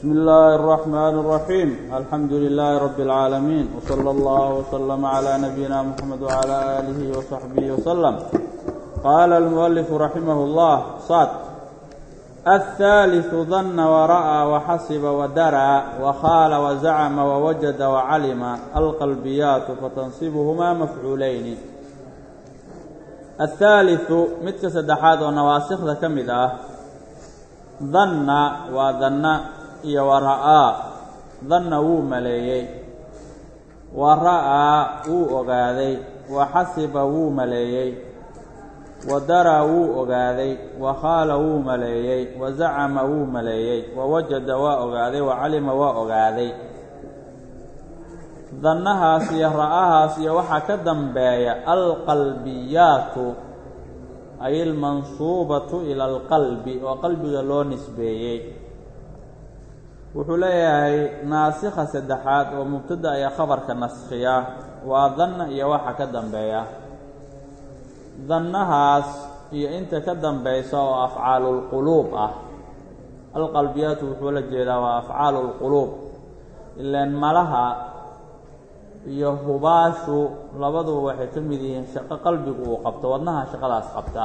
بسم الله الرحمن الرحيم الحمد لله رب العالمين وصلى الله وسلم على نبينا محمد وعلى آله وصحبه وسلم قال المؤلف رحمه الله صاد الثالث ظن ورأى وحسب ودرى وخال وزعم ووجد وعلم القلبيات فتنصبهما مفعولين الثالث midka saddexaad oo nawaasikda ka mid ah danna waa danna iyo wa ra'aa danna wuu maleeyey wa ra'aa wuu ogaaday wa xasiba wuu maleeyey wa daraa wuu ogaaday wa khaala wuu maleeyey wa zacama wuu maleeyey wa wajada waa ogaaday wa calima waa ogaaday dannahaas iyo ra'ahaas iyo waxaa ka dambeeya alqalbiyaatu ay almansuubatu ila alqalbi oo qalbiga loo nisbeeyey wuxuu leeyahay naasikha saddexaad oo mubtada ayaa khabarka naskhiya waa danna iyo waxa ka dambeeya dannahaas iyo inta ka dambaysa oo afcaalulquluub ah alqalbiyaatu wuxuu la jeedaa waa afcaalu lquluub ilaan malaha iyo hubaashu labaduba waxay ka mid yihiin shaqo qalbigu uu qabto wadnaha shaqadaas qabta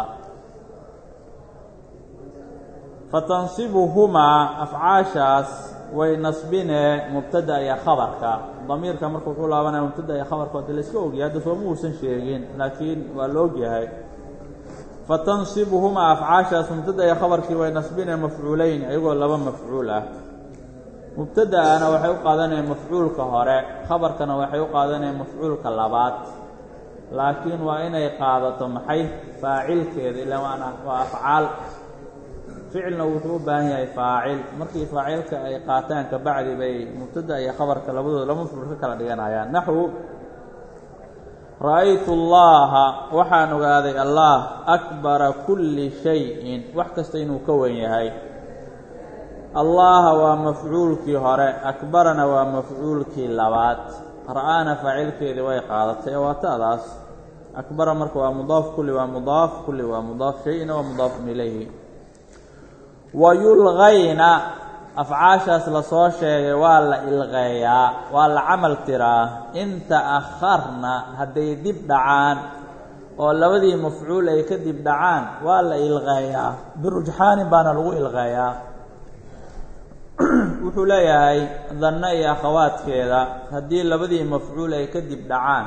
fatansibuhumaa afcaashaas way nasbinee mubtada iyo khabarka damiirka marka wuxuu laabanaya mubtada iyo khabarka ade la iska ogyahay hadda sooma uusan sheegin laakiin waa la ogyahay fatansibuhumaa afcaashaas mubtada iyo khabarkii way nasbinee mafcuuleyn iyagoo laba mafcuul ah mubtada'ana waxay u qaadanayeen mafcuulka hore khabarkana waxay u qaadanayeen mafcuulka labaad laakiin waa inay qaadato maxay faacilkeeda ilaa waana waa afcaal ficilna wuxuu u baahan yahay faacil markii faacilka ay qaataan kabacdi bay mubtada iyo khabarka labadooda laba mafcuul ka kala dhiganayaan naxwu ra'aytu allaha waxaan ogaaday allah akbara kulli shayin wax kasta inuu ka wen yahay allaha waa mafcuulkii hore akbarana waa mafcuulkii labaad ra'aana faacilkeedii way qaadatay waa ta'daas akbara marka waa mudaaf kulli waa mudaaf kulli waa mudaaf shay-ina waa mudaafun ilayhi wa yulqayna afcaashaas lasoo sheegay waa la ilqeeyaa waa la camal tiraa in ta'akharna hadday dib dhacaan oo labadii mafcuul ay ka dib dhacaan waa la ilqeeyaa birujxaanin baana lagu ilqeeyaa wuxuu leeyahay danno iyo akhawaadkeeda haddii labadii mafcuul ay ka dib dhacaan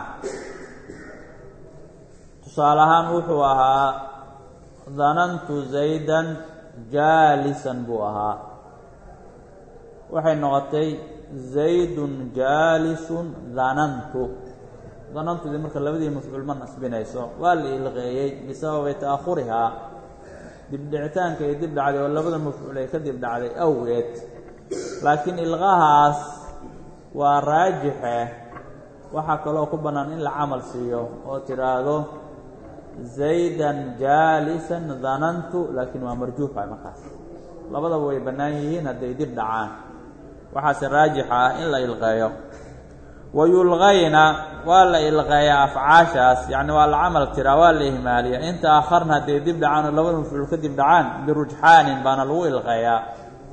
tusaale ahaan wuxuu ahaa danantu zaydan jaalisan buu ahaa waxay noqotay zaydun jaalisun danantu danantudii marka labadii mafcuul ma nasbinayso waa la ilqeeyey bisababi ta'ahurihaa dibdhicitaanka ay dib dhacday oo labada mafcuul ay ka dib dhacday awgeed laakiin ilqahaas waa raajixe waxaa kaloo ku bannaan in la camal siiyo oo tidhaahdo zaydan jaalisan danantu laakiin waa marjuuxa markaas labadaba way bannaan yihiin hadday dib dhacaan waxaase raajixa ah in la ilqeeyo wa yulqayna waa la ilqeeyaa afcaashaas yacni waa la camal tiraa waa la ihmaaliya inta akharna hadday dib dhacaan oo labada mafcuul ka dib dhacaan birujxaanin baana lagu ilqeeyaa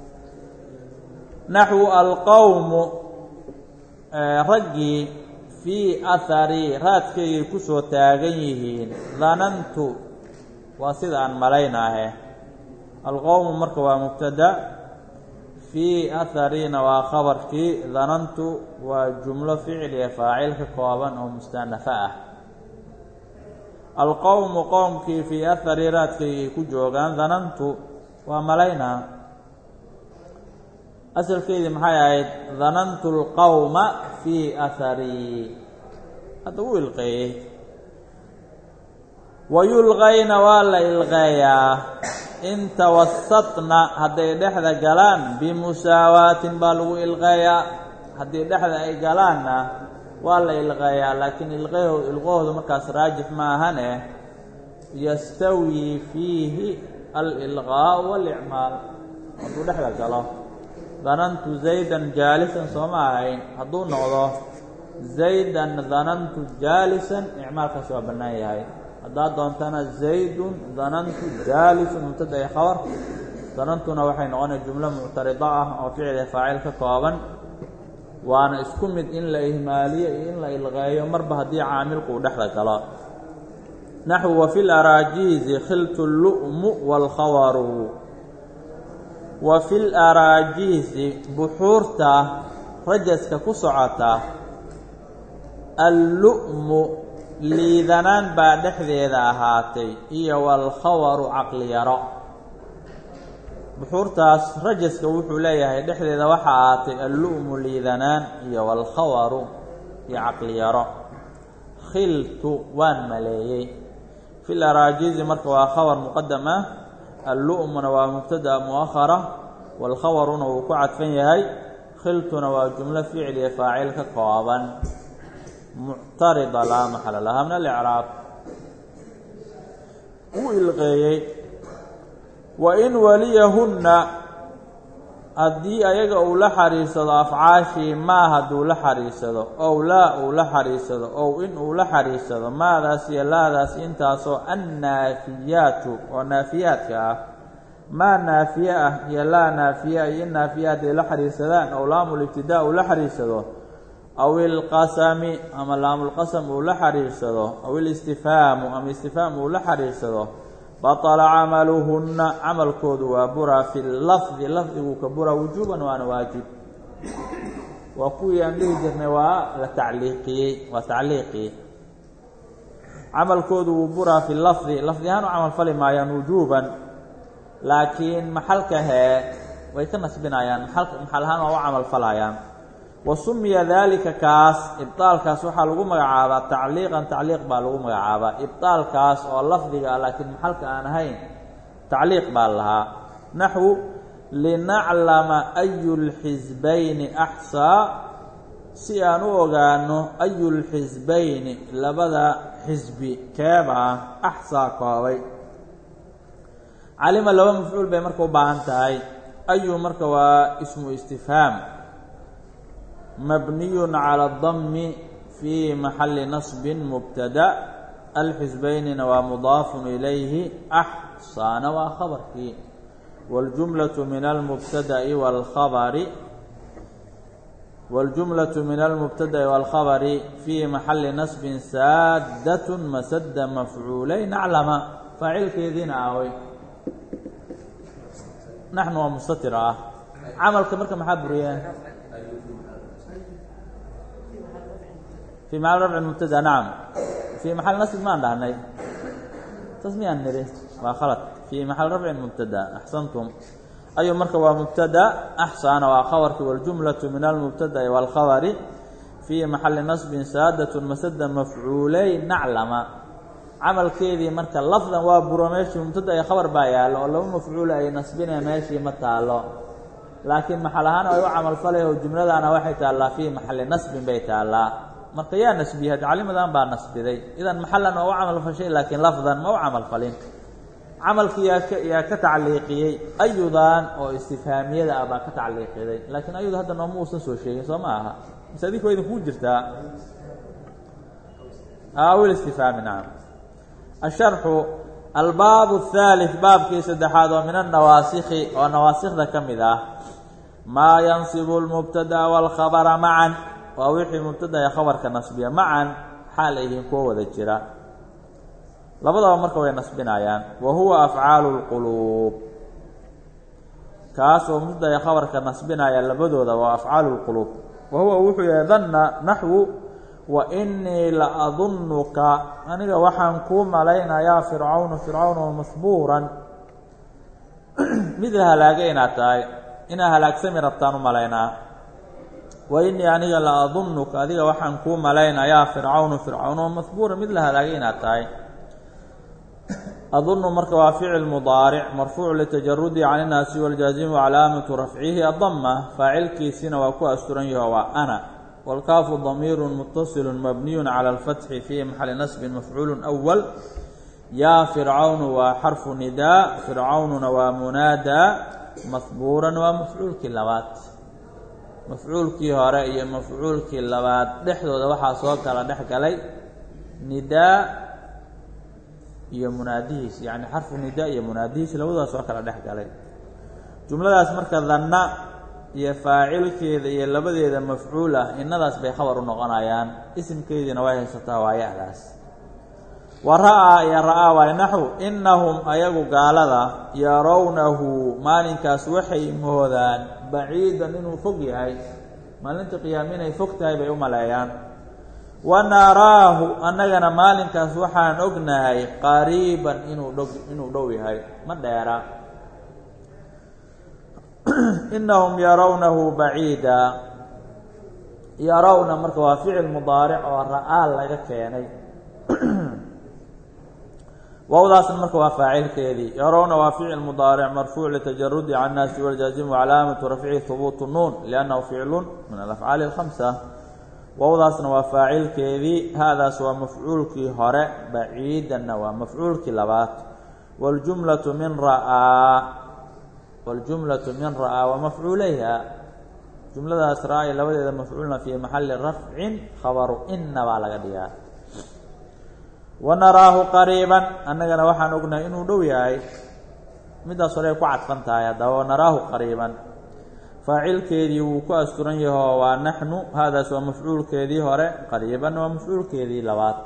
naxwu alqowmu raggii fii ahari raadkaygay ku soo taagan yihiin danantu waa sida aan malaynaahe alqowmu marka waa mubtada fii aharina waa khabarkii danantu waa jumlo ficliya faacil ka kooban oo mustanafa ah alqowmu qowmkii fii ahari raadkaygay ku joogaan danantu waa malaynaa asalkeedii maxay ahayd danantu lqowma fii aharii hadda wuu ilqeeyey wa yulqayna waa la ilqeeyaa in tawasatna hadday dhexda galaan bimusaawaatin baa lagu ilqeeyaa haddii dhexda ay galaanna waa la ilqeeyaa laakiin ilqeho ilqahoodu markaas raajix ma ahane yastawii fiihi alilqaau walicmaal hadduu dhexda galo danantu zaydan jaalisan sooma ahayn hadduu noqdo zaydan danantu jaalisan icmaalkaas waa bannaan yahay haddaad doontana zaydun danantu jaalisun mubtada iyo khabar danantuna waxay noqonaya jumlo muctarido ah oo ficil faacil ka kooban waana isku mid in la ihmaaliyo iyo in la ilqeeyo marba haddii caamilku uu dhexda galo naxwu wa fi laraajiizi khiltu lu'mu waalkhawaru wa fi laraajiizi buxuurta rajaska ku socota allu'mu liidanaan baa dhexdeeda ahaatay iyo waalkhawaru caqliyaro buxuurtaas rajaska wuxuu leeyahay dhexdeeda waxaa ahaatay allu'mu liidanaan iyo waalkhawaru iyo caqliyaro khiltu waan maleeyey fi laraajiizi marka waa khabar muqadam ah allu'muna waa mubtada mu'ahara waalkhawaruna wuu ku cadfan yahay khiltuna waa jumlo ficil iyo faacil ka kooban muctarida laa maxala lahaa min alicraab wuu ilqeeyey wa in waliyahunna haddii ayaga uu la xariirsado afcaashii maa hadduu la xariirsado ow laa uu la xariirsado ow in uu la xariirsado maadaas iyo laadaas intaasoo annaafiyaatu oo naafiyaadka ah maa naafiye ah iyo laa naafiye iyo in naafiye hadday la xariirsadaan ow laamulibtidaa uu la xariirsado aw ilqasami ama laamulqasam uu la xariirsado aw ilistifhaamu ama istifhaam uu la xariirsado baطla camaluhunna camalkoodu waa buraa fi lafdi lafdiguu ka buraa wujuuban waana waajib waa kuwii aan dhihi jirnay waa la tacliiqiyey waa tacliiqii camalkoodu wuu buraa fi lafdi lafdi ahaan u camal fali maayaan wujuuban laakiin maxalka hee way ka nasbinayaan maxal ahaan waa u camal falayaan wa sumiya daalika kaas ibطaalkaas waxaa lagu magacaabaa tacliiqan tacliiq baa lagu magacaabaa ibطaalkaas oo lafdiga ah laakiin maxalka aan ahayn tacliiq baa lahaa naxwu linaclama ayu lxisbayni axsaa si aan u ogaano ayu lxisbayni labada xisbi keebaa axsaa koobay calima laba mafcuul bay marka u baahan tahay ayu marka waa ismu istifhaam mabniy calى الdmi fi maxali naصbi mubtada alxisbaynina waa mudaafu ilayhi axsaana waa khabarkii wاljumlaة min almubtada'i wاlkhabari wاljumlaة min almubtada'i wاlkhabari fii maxali naصbi saadaة masada mafcuulayn aclama faacilkeediina awey naxnu waa mustatir ah camalka marka maxaa buriyeen في محل رفع مبتدا نعم في محل نصب maan dhahnay taas miyaan nidhi waa khalad في محل رفع مبتدا أحسنتم أyu marka waa مبتدا أحسana waa khabarki والجuملة من المبتدأ والkhabر في محaل نصب saadة masda مafcuulay نaclama camalkeedii marka lafdan waa buro meeshii mubtada iyo khabar baa yaalo oo laba mafcuula ay nasbinaya meeshii ma taalo laakiin maxal ahaan ay u camal falay oo jumladaana waxay taallaa fii maxali nasbin bay taallaa marka yaa nasbiyey had calimadan baa nasbiday idan maxalan waa u camal fashay laakiin lafdan ma u camal falin camalkii yaa ka yaa ka tacliiqiyey ayudan oo istifhaamiyada ah baa ka tacliiqiday laakiin ayuda hadda nooma uusan soo sheegin soo ma aha mise adinka idinkuu jirtaa awil istifhaami nacam asharxu albaab الثالث baabkii saddexaad oo min الnawaasikhi oo nawaasikda ka mid ah maa yansibu الmubtada wاlkhabra macan waa wixii mubtada ee khabarka nasbiya macan xaal ay yihiin kuwo wada jira labadaba marka way nasbinayaan wa huwa afcaalu اlquluub kaas oo mubtada ee khabarka nasbinaya labadooda waa afcaalu اlquluub wa huwa wuxuu yahay danna naxwu wa inii la adunnuka aniga waxaan kuu malaynayaa fircawnu fircawn oo masbuuran mid la halaagay inaad tahay inaa halaagsami rabtaan u malaynaa wa inii aniga la adunnuka adiga waxaan kuu malaynayaa fircawnu fircawn oo masbuuran mid la halaagay inaad tahay adunu marka waa ficil mudaaric marfuuc litajarudi can innaasi waljaazimu calaamatu rafcihi adama faacilkiisina waa ku asturan yaho waa ana wاlkaafu damiir mutaصil mabniy calى اlfatxi fii maxali nasbi mafcuul أwal yaa fircawnu waa xarfu nidaa fircawnuna waa munaadaa mahbuuran waa mafcuulkii labaad mafcuulkii hore iyo mafcuulkii labaad dhexdooda waxaa soo kala dhex galay nidaa iyo munaadihiis yani xarfu nidaa iyo munaadihiis labadooda soo kala dhex galay jumladaas marka danna iyo faacilkeeda iyo labadeeda mafcuul ah innadaas bay khabar u noqonayaan isimkeediina way haysataa waa ya-daas wa ra'aa iyo ra'aa waay naxw innahum ayagu gaalada yarawnahu maalinkaas waxay moodaan baciidan inuu fog yahay maalinta qiyaama inay fog tahay bay u maleeyaan wa naraahu annagana maalinkaas waxaan ognahay qariiban inuu dhow inuu dhow yahay ma dheera inahum yarawnahu baciida yarawna marka waa ficil mudaaric oo ra'aa laga keenay wawdaasna marka waa faacilkeedii yarawna waa ficil mudaaric marfuuc litajarudi can naasi waljaazimu calaamatu rafcihi hubuutu nuun liannahu ficlu min alafcaali alkhamsa wawdaasna waa faacilkeedii haadaas waa mafcuulkii hore baciidanna waa mafcuulkii labaad waljumlatu min ra'aa waljumlatu min ra'aa wa mafcuulayha jumladaas ra'ay labadeeda mafcuulna fii maxali rafcin khabaru ina baa laga dhigaa wanaraahu qariiban annagana waxaan ognahay inuu dhow yahay midaas hore ay ku cadfan tahay haddaba wanaraahu qariiban faacilkeedii wuu ku asturan yaho waa naxnu haadaas waa mafcuulkeedii hore qariibanna waa mafcuulkeedii labaad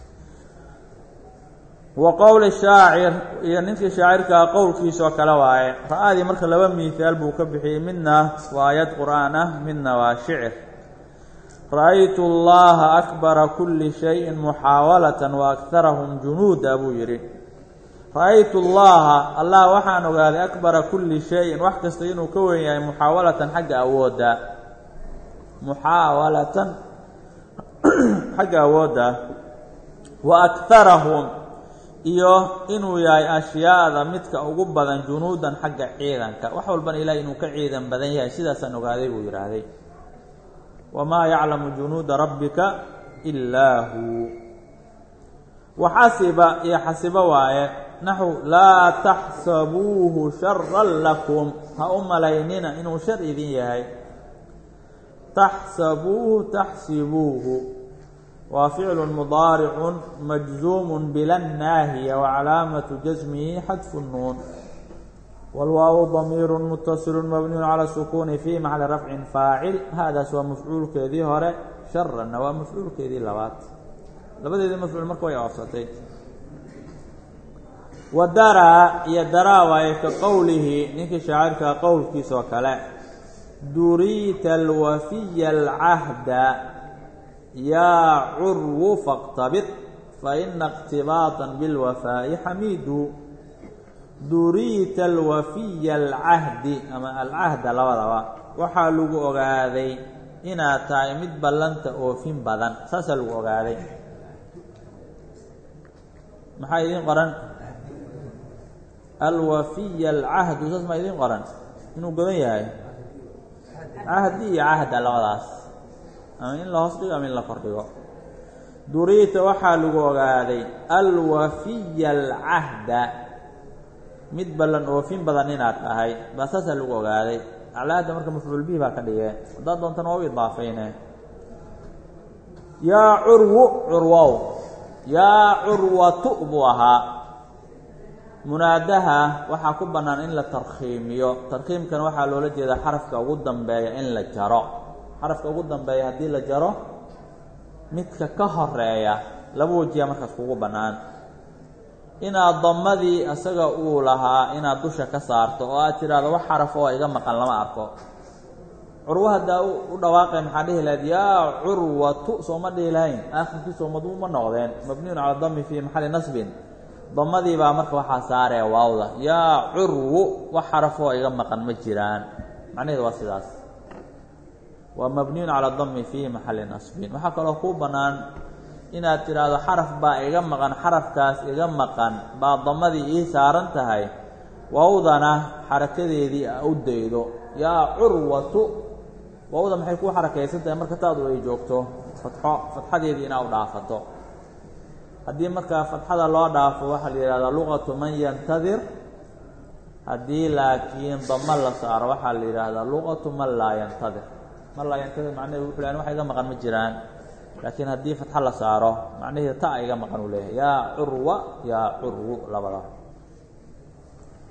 wa qowli shaacir iyo ninkii shaacirkaa qowlkiisoo kale waaye ra-adii marka laba miihaal buu ka bixiyey midna waa aayad qur'aan ah midna waa shicir ra-aytu allaha akbara kulli shayin muxaawalatan wa akharahum junuuda buu yidhi ra-aytu allaha allah waxaan ogaaday akbara kulli shayin wax kasta inuu ka weyn yahay muxaawalatan xagga awoodda muxaawalatan xagga awoodda wa akharahum iyo inuu yahay ashyaada midka ugu badan junuudan xagga ciidanka wax walbana ilahay inuu ka ciidan badan yahay sidaasaan ogaaday buu yidhaahday wamaa yaclamu junuuda rabbika ilaa huu waxasiba iyo xasibo waaye naxu laa taxsabuuhu sharan lakum ha u malaynina inuu shar idin yahay taxsabuuhu taxsibuuhu waa ficlu mudaaricu majzuumu bila naahiya wacalaamatu jasmihi xadfu nuun wاlwaawu damiiru mutasilu mabniyu calى sukuuni fi maxali rafcin faacil haadaas waa mafcuulkeedii hore sharanna waa mafcuulkeedii labaad labadeedii mafcuul marka way oofsatay wa daraa iyo daraa waaye ka qowlihi ninkii shaacirkaa qowlkiisoo kale duriita alwafiya alcahda yaa curwu faqtabid faina اqtibaata biاlwafaa'i xamiidu duriita alwafiya alcahdi ama alcahda labadaba waxaa lagu ogaaday inaad tahay mid ballanta oofin badan saasaa lagu ogaaday maxaa idiin qoran alwafiya alcahdu saas maa idiin qoran inuu godan yahay cahdi iyo cahda labadaas ama in la hoos dhigo ama in la kordhigo duriita waxaa lagu ogaaday alwafiya alcahda mid ballan oofin badan inaad tahay baa saasaa lagu ogaaday aclaada marka mafcuul bihi baa ka dhigee haddaad doontana waa u idaafayne yaa curwu curwow yaa curwatu buu ahaa munaadaha waxaa ku bannaan in la tarkhiimiyo tarkhiimkana waxaa loola jeedaa xarafka ugu dambeeya in la jaro xarafka ugu dambeeya haddii la jaro midka ka horeeya laba wajiya markaas kugu bannaan inaad damadii isaga uu lahaa inaad dusha ka saarto oo aad tidhaahdo wax xaraf oo iga maqan lama arko curwo haddaa u dhawaaqay maxaa dhihi lahayd yaa curwatu sooma dhihi lahayn aakhirkii soomadu ma noqdeen mabniyun cala dami fii maxali nasbin damadii baa marka waxaa saaree waawda yaa curwu wax xaraf oo iga maqan ma jiraan macnaheedu waa sidaas waa mabniyun cala dami fii maxali nasbin waxaa kaloo kuu bannaan inaad tidhaahdo xaraf baa iga maqan xarafkaas iga maqan baa damadii ii saaran tahay wawdana xarakadeedii a u daydo yaa curwatu wawda maxay kuu xarakaysan tahay marka taadu ay joogto fatxo fatxadeedii inaa u dhaafato haddii markaa fatxada loo dhaafo waxaa la yidhahdaa luqatu man yantadir haddii laakiin damo la saaro waxaa la yidhaahdaa luqatu man laa yantadir man laa yantadir macnaheedu wuxu lehan wax iga maqan ma jiraan laakiin haddii fatxo la saaro macnaheedu ta iga maqan uu leeyahay yaa curwa yaa curwu labada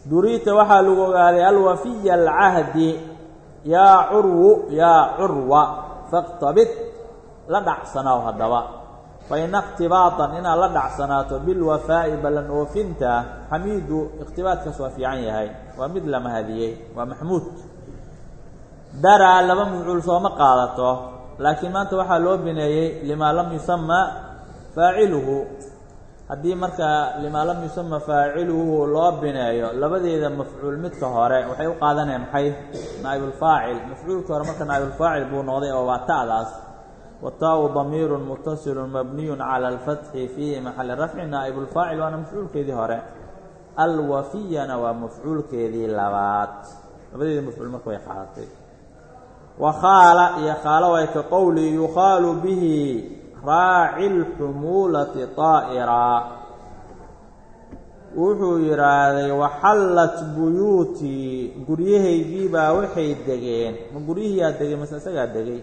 duriita waxaa lagu ogaaday alwafiya alcahdi yaa curwu yaa curwa faqtabid la dhacsanow haddaba fa ina ikhtibaatan inaad la dhacsanaato bilwafaa'i ballan oofinta xamiidu ikhtibaadkaas waa fiican yahay waa mid la mahadiyey waa maxmuud daraa laba mafcuul sooma qaadato laakiin maanta waxaa loo bineeyey limaa lam yusama faaciluhu haddii markaa limaa lam yusama faaciluhu loo bineeyo labadeeda mafcuul midka hore waxay u qaadanayaan maxay naa'ibulfaacil mafcuulka hore marka naa'ibulfaacil buu noqday oo waa ta'daas wataau damiirun mutasilun mabniyun cala alfatxi fii maxali rafci naa'ibulfaacil waana mafcuulkeedii hore alwafiyana waa mafcuulkeedii labaad labadeeda mafcuul marka way qaadatay wa khaala iyo khaalo way ka qowli yukhaalu bihi raaci lxumuulati طaa'iraa wuxuu yidhaahday waxallat buyuutii guryahaygiibaa waxay degeen ma guryihiiyaa degay mase isagaa degay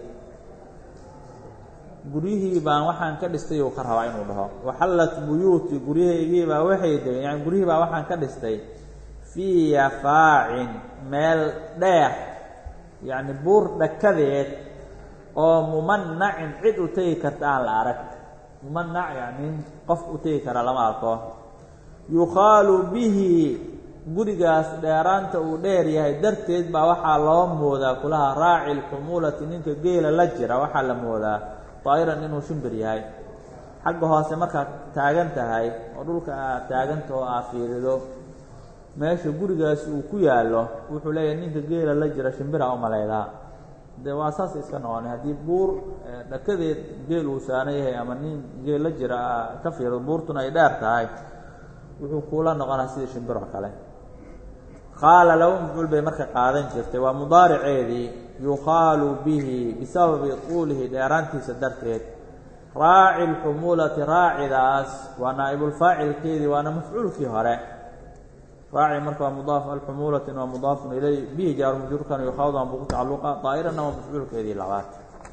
guryihii baan waxaan ka dhistay uu ka rabaa inuu dhaho waxallat buyuutii guryahaygiibaa waxay degeen yani guryihii baa waxaan ka dhistay fii yafaacin meel dheer yacni buur dhakadeed oo mumanacin cid u tegi karta aan la arag mumanac yacni qof u tegi kara lama arko yukhaalu bihi gurigaas dheeraanta uu dheer yahay darteed baa waxaa loo moodaa kulaha raaci lxumuulati ninka geela la jira waxaa la moodaa daa'iran inuu shimbir yahay xagga hoose markaad taagan tahay oo dhulka aad taaganta oo aad fiirido meesha gurigaasi uu ku yaallo wuxuu leeyahay ninka geela la jira shimbira u malaydaa dee waa saas iska noqonay haddii buur dhakadeed geel uu saaran yahay ama nin geel la jira ka fiirido buurtuna ay dheer tahay wuxuu kuula noqonaa sidii shimbir oo kale qaala laba mafcuul bay marka qaadan jirtay waa mudaariceedii yukhaalu bihi bisababi tuulihi dheeraantiisa darteed raaci lxumuulati raacidaas waa naa'ibulfaacilkeedii waana mafcuulkii hore raaci marka waa mudaaf alxumuulatin waa mudaafun ilay bihi jaaru majruurkan yukhaadan buu ku tacalluqa daa'iranna waa mafcuulkeedii labaad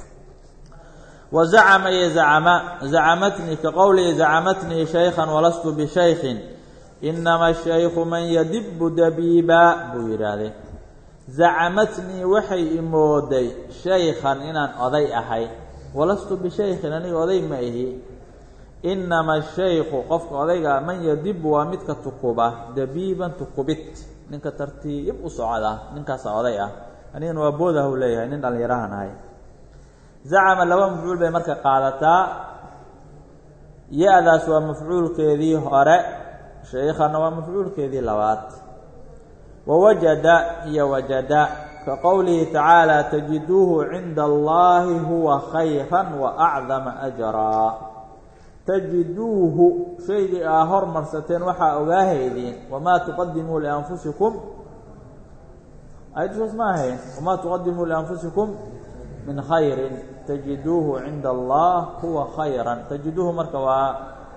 wa zacama iyo zacama zacamatnii ka qowlihi zacamatnii shaykhan walastu bishaykhin inama shaykhu man yadibu dabiiba buu yidhaahday zacamatnii waxay imooday shaykhan inaan oday ahay walastu bishaykhin aniga oday ma ihi inama shaykhu qofka odayga man yadibu waa midka tukuba dabiiban tukubid ninka tartiib u socda ninkaasa oday ah anigana waa boodah u leeyahay nin dhallinyarahan ahay zacama laba mafcuul bay marka qaadataa ya-daas waa mafcuulkeedii hore shaykhana waa mafcuulkeedii labaad wawajada iyo wajada ka qowlihi tacaala tajiduuhu cinda allahi huwa khayra waacdama ajraa tajiduuhu shaygii aa hormarsateen waxaa ogaahaydeen wamaa tuqadimuu lianfusikum ayadsaas ma ahayn wamaa tuqadimuu lianfusikum min khayrin tajiduuhu cinda allah huwa khayra tajiduuhu marka waa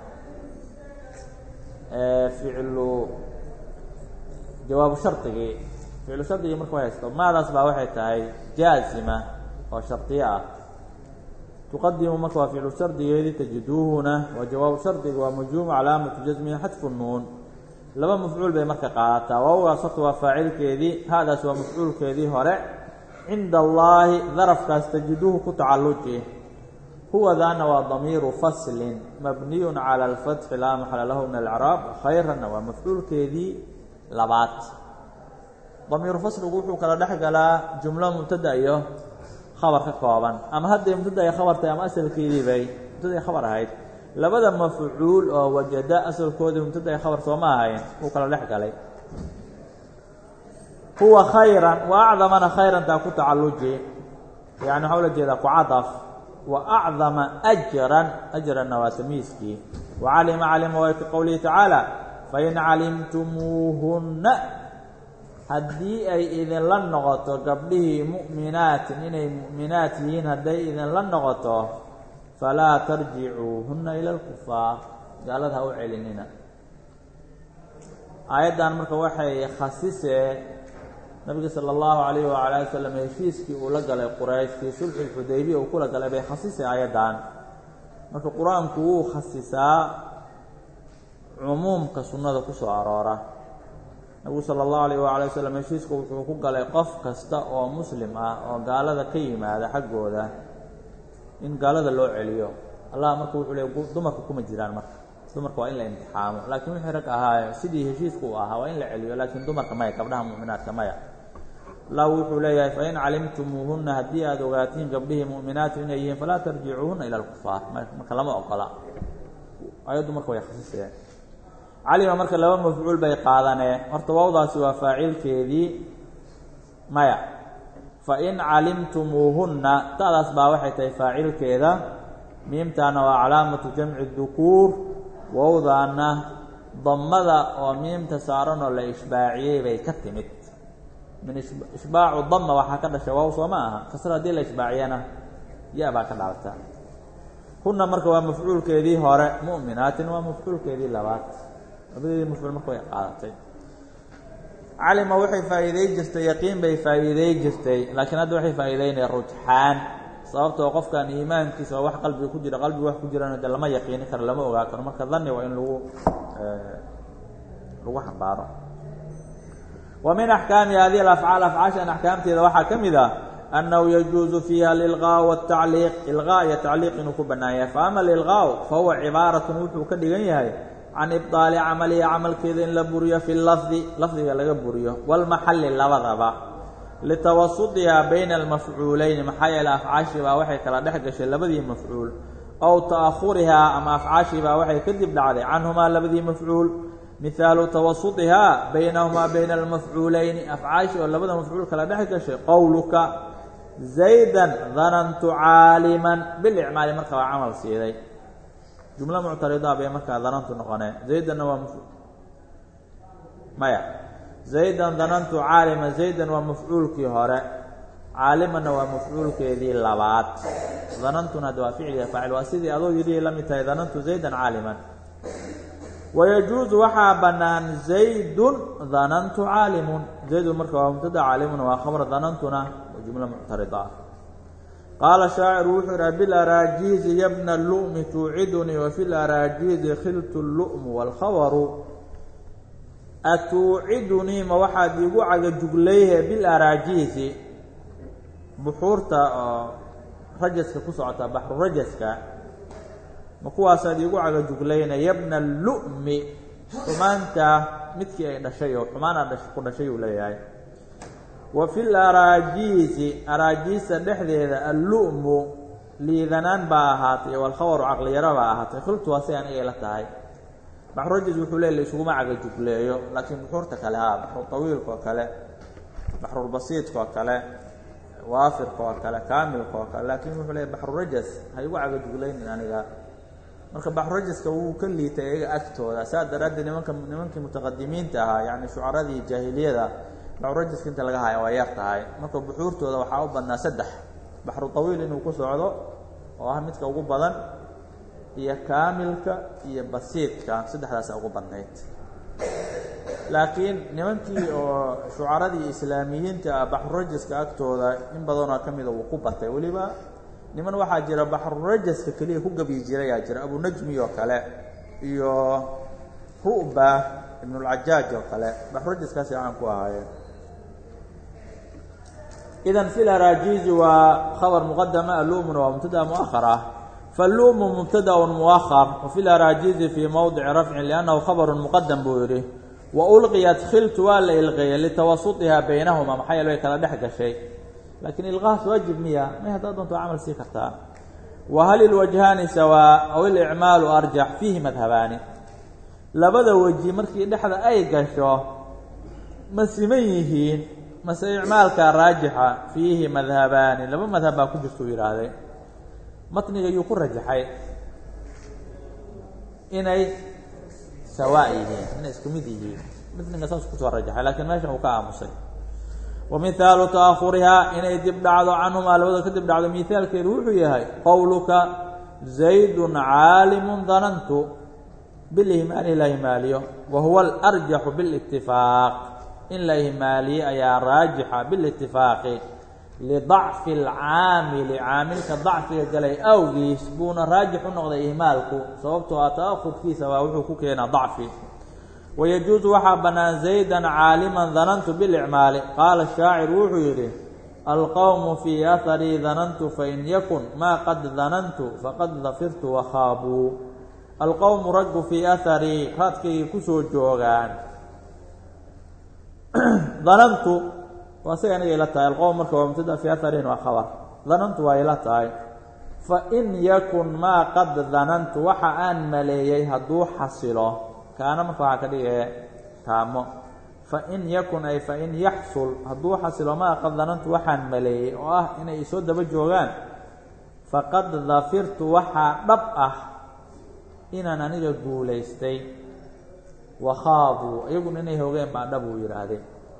ficlu jawaabu shardigii ficlu shardigii marka wa haysto maadaas baa waxay tahay jaazima oo shardiyo ah tuqadimu marka waa ficlu shardigeedii tajiduuhuna waa jawaabu shardiga waa majhuumu calaamatu jasmihi xadfu nuun laba mafcuul bay marka qaadataa waawgaas horta waa faacilkeedii haadaas waa mafcuulkeedii hore cinda allaahi darafkaas tajiduuhu ku tacalluji huwadaana waa damiiru faslin mabniyun cala alfatxi laa maxala lahu min alcraab khayranna waa mafcuulkeedii labaad damiiru fasligu wuxuu kala dhex galaa jumlo mubtada iyo khabar ka kooban ama hadday mubtada ay khabar tahay ama asalkeedii bay mubtada ay khabar ahayd labada mafcuul oo wajada asalkoodii mubtada ay khabar sooma ahayn wuu kala dhex galay huwa khayran wa acdamana khayrantaa ku tacalluji yani waxaa ula jeedaa ku cadaf wa acdama ajran ajranna waa tamiiskii wa calima calima way ka qowlihi tacaala fain calimtumuuhunna haddii ay idinla noqoto gabdhihii mu'minaatin inay mu'minaat yihiin hadday idinla noqoto falaa tarjicuuhunna ila alkufaar gaalada ha u celinina aayaddan marka waxay khasisee nabiga sala allahu calayh wacala ali wasalam heshiiskii uu la galay quraysh fii sulxi lxudaybiya uu kula galay bay khasisay aayaddan marka qur-aanku wuu khasisaa cumuumka sunnada ku soo aroora nabigu sala allahu alayh waala wasalam heshiiska wuxuu ku galay qof kasta oo muslim ah oo gaalada ka yimaada xaggooda in gaalada loo celiyo allah marka wuxuu leey dumarka kuma jiraan marka dumarka waa in la imtixaamo laakiin wixii rag ahaaye sidii heshiisku uu ahaa waa in la celiyo laakiin dumarka maya gabdhaha mu'minaadka maya allah wuxuu leeyahay fain calimtumuuhunna haddii aada ogaatiin gabdhihii mu'minaatu inay yihiin falaa tarjicuuhunna ila alkufaar marka lama ogola ayaddu marka way khasiseen calima marka laba mafcuul bay qaadanee horta waawdaasi waa faacilkeedii maya fain calimtumuuhunna ta'daas baa waxay tahay faacilkeeda miimtaana waa calaamatu jamci dukuur wowdaana dammada oo miimta saaranoo la ishbaaciyey bay ka timid min ishbaacu dama waxaa ka dhashay waaw soo ma aha kasra haddii la ishbaaciyana ya baa ka dhalata hunna marka waa mafcuulkeedii hore mu'minaatin waa mafcuulkeedii labaad labadeedii mafcuul marka way qaadatay calima waxay faa'iidey jirtay yaqiin bay faa'iidey jirtay laakiin hadda waxay faa'iideynaya rujxaan sababtoo qofkan iimaankiisa waa wax qalbiga ku jira qalbiga wax ku jirana de lama yaqiini karo lama ogaa karo marka dani waa in lagu lagu xambaaro wa min axkaami hadihi alafcaal afcaashan axkaamteeda waxaa ka mid ah annahu yajuusu fiiha alilqaa waatacliiq ilqaa iyo tacliiq inuu ku bannaan yahay fa ama alilqaau fa huwa cibaaratun wuxuu ka dhigan yahay can ibطaali camalihi camalkeeda in la buriyo fi lafdi lafdiga laga buriyo walmaxalli labadaba litawasudihaa bayna almafcuulayni maxaa yeele afcaashii baa waxay kala dhex gashay labadii mafcuul ow ta'ahurihaa ama afcaashii baa waxay kadib dhacday canhumaa labadii mafcuul mihaalu tawasudihaa baynahumaa bayna almafcuulayni afcaashii oo labada mafcuul kala dhex gashay qowluka zaydan danantu caaliman bilicmaali marka waa camal siiday jumlo muctarida bay markaa danantu noqonee zaydanna waa maya zaydan danantu caaliman zaydan waa mafcuulkii hore caalimanna waa mafcuulkeedii labaad danantuna de waa ficliga faacil waa sidii adoo yidhi la mid tahay danantu zaydan caaliman wayajuusu waxaa bannaan zaydun danantu caalimun zaydun marka waa mubtada caalimuna waa khabar danantuna waa jumlo muctarida ah qaala shaaciru wuxuu yidhaha bilaraajiizi yabna lu'mi tuucidunii wafi laraajiizi khiltu lu'mu waalkhabaru atuucidunii ma waxaad iigu cagajuglayhe bilaraajiizi buxuurta oo rajaska ku socota baxru rajaska ma kuwaasaad iigu cagajuglayna yabna lu'mi xumaanta midkii ay dhashay oo xumaana ku dhashay uu leeyahay wa fi laraajiisi araajiista dhexdeeda allu'mu liidanaan baa ahaatay walkhabaru caqliyaro baa ahaatay khiltu waa sidan ayay la tahay baxrurajis wuxuu leey la isuguma cagajugleeyo laakiin buxuurta kale haa baxru tawiilka oo kale baxrulbasiidka oo kale waafirka oo kale kaamilka oo kale laakiin wuxuu leey baxrurajas ha igu cagajuglaynin aniga marka baxrurajaska wuu ka liitay iyaga agtooda saas daraaddeed nimanka nimankii mutaqadimiinta ahaa yacni shucaradii jaahiliyada baxrurajaska inta laga haya waa yar tahay marka buxuurtooda waxaa u badnaa saddex baxru tawiil inuu ku socdo oo ah midka ugu badan iyo kaamilka iyo basiidka saddexdaasa ugu badnayd laakiin nimankii oo shucaradii islaamiyiinta ah baxrurajaska agtooda in badanoo ka mida wuu ku batay weliba niman waxaa jira baxrurajaska keliya ku gebyi jirayaa jira abunajmi oo kale iyo ru'ba ibnulcajaaj oo kale baxrurajaskaasi caan ku ahaayeen idan fi laraajiizi waa khabar muqadama alumuna waa mubtada muahar ah falumu mubtadaun muahar wafi laraajiizi fii mowdici rafcin liannahu khabarun muqadam buu yidhi wa ulqiyat khiltu waa la ilqeeyey litawasudihaa baynahuma maxaa yeele way kala dhex gashay laakiin ilqahaas waajib miya may haddaad doonto camal sii kartaa wa hal ilwajhaani sawaa aw ilicmaalu arjax fiihi madhabaani labada weji markii dhexda ay gasho ma siman yihiin mase icmaalka raajixa fiihi madhabaani laba madhab baa ku jirta u yidhaahday matniga yuu ku rajaxay inay sawaa yihiin inay isku mid yihiin matniga saas kusoo rajaxay lakiin meeshan uu ka aamusay wa mihaalu ta'ahurihaa inay dib dhacdo canhumaa labada ka dib dhacdo mihaalkeedu wuxuu yahay qowluka zaydun caalimun danantu bilihmaalihi la himaaliyo wa huwa alarjaxu bilitifaaq in la ihmaaliye ayaa raajixa bilitifaaqi lidacfi alcaamili caamilka dacfiga galay awgiis buuna raajix u noqday ihmaalku sababtoo ah ta'ahurkiisa waa wuxuu ku keenaa dacfi wayajuusu waxaa bannaan zaydan caaliman danantu bilicmaali qaala shaacir wuxuu yidhi alqowmu fii aharii danantu fain yakun maa qad danantu faqad dafirtu wakhaabuu alqowmu raggu fii aharii raadkaygay kusoo joogaan danantu waa siga aniga ila tahay alqowm marka waa mubtada fii aharihin waa khabar danantu waa ila tahay fain yakun maa qad danantu waxa aan maleeyey hadduu xasilo kaana marka waxaa ka dhigaya taamo fain yakun ay fain yaxsul hadduu xasilo maa qad danantu waxaan maleeyey oo ah inay isoo daba joogaan faqad dafirtu waxaa dhab ah inaan aniga guulaystay wakhaabuu iyaguna inay hogeen baa dhab uu yidhaahdeen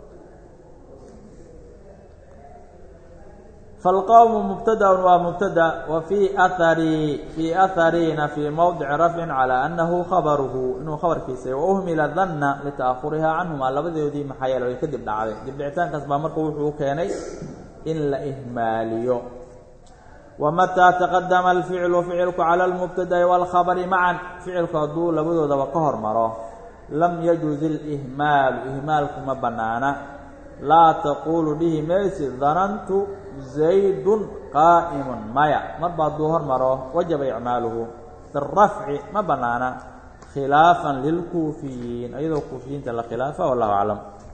falqowmu mubtadaun waa mubtada wa fii aharii fii ahariina fii mowdici rafcin calaa annahu khabaruhu inuu khabarkiisa wa uhmila danna lita'ahurihaa canhumaa labadoodii maxaa yeele way kadib dhacday dibdhicitaankaas baa marka wuxuu keenay in la ihmaaliyo wamataa taqadama alficlu ficilku cala almubtada'i waalkhabari macan ficilku hadduu labadoodaba ka hormaro lam yajuz ilihmaalu ihmaalku ma bannaana laa taquulu dhihi maysid danantu zaydun qaa'imun maya marba hadduu hormaro wajaba icmaaluhu birafci ma bannaana khilaafan lilkuufiyiin iyadoo kuufiyiinta la khilaafa wallahu aclam